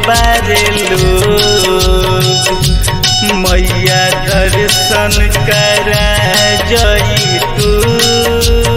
बारे लोग मैया दर्शन करा जई तू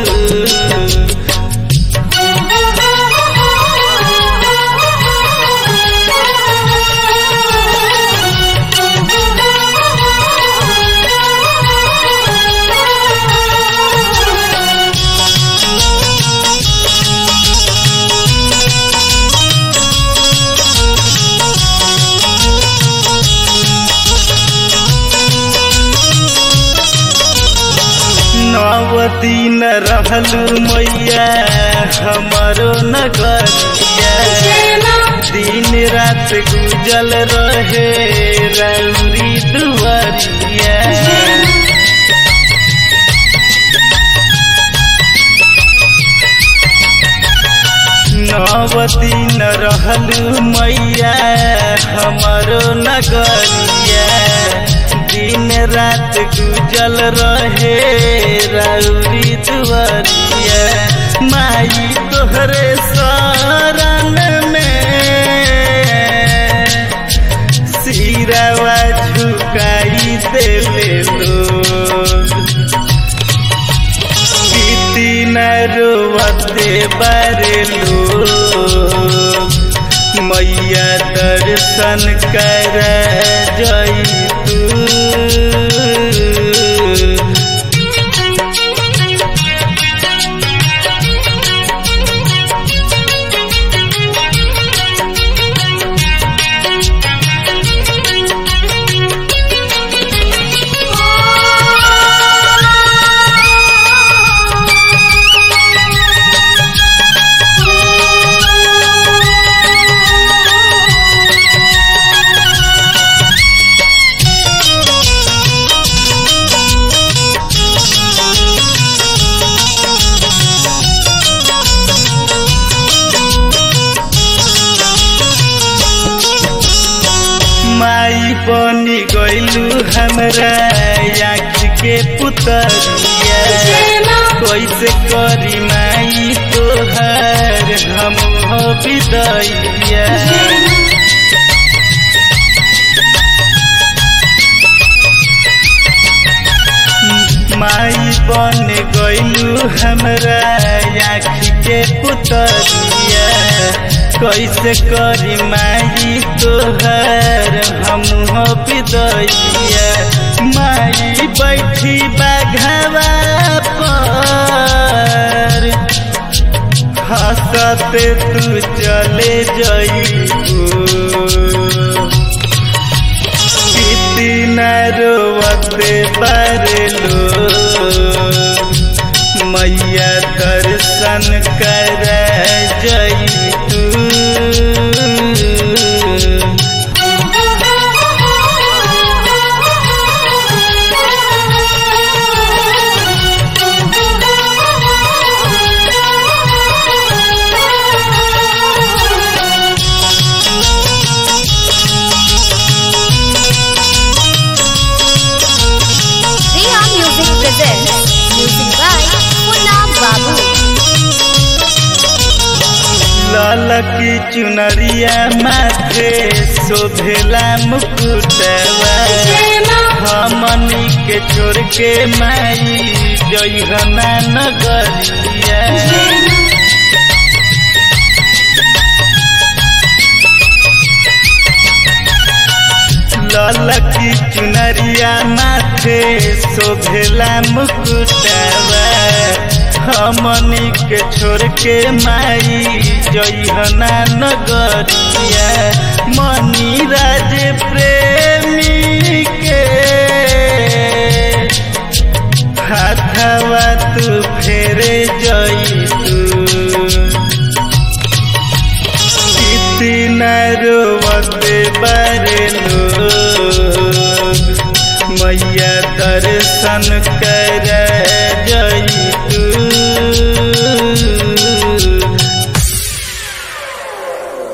नव दिन रहलू मैया हमारो नगरिया दिन रात गुजल रहे रौरी दुआरिया नव दिन रहलू मैया हमारो नगरिया दिन रात गुजल रहे रौरी दुआरिया माई तोहरे शरण में सिरवा झुकाई देवे लोग बीती न रोवते बारे लोग मैया दर्शन कर जई तू माई बनी गईलू हमरा आँख के पुतरिया कैसे करी माई तोहर हम हो विदैया माई बन गईलू हमरा आँख के पुतरिया कैसे करी माई तोहर हम हो विदैया माई बैठी बाघवा पर हंसते तू चले जईबू किती न रोवते बारे लोग मैया दर्शन कर जई तू Riha Music presents music by Punna Babu. ललकी चुनरिया माथे शोभेला मुकुटवा हमनी के छोड़ के माई जइहना नगरिया ललकी चुनरिया माथे शोभेला मुकुटवा हमनी के छोड़ के माई जइहना नगरिया मनी राज प्रेमी के हाथवा तू फेरे जई तू किती न रोवते बारे लोग मैया दर्शन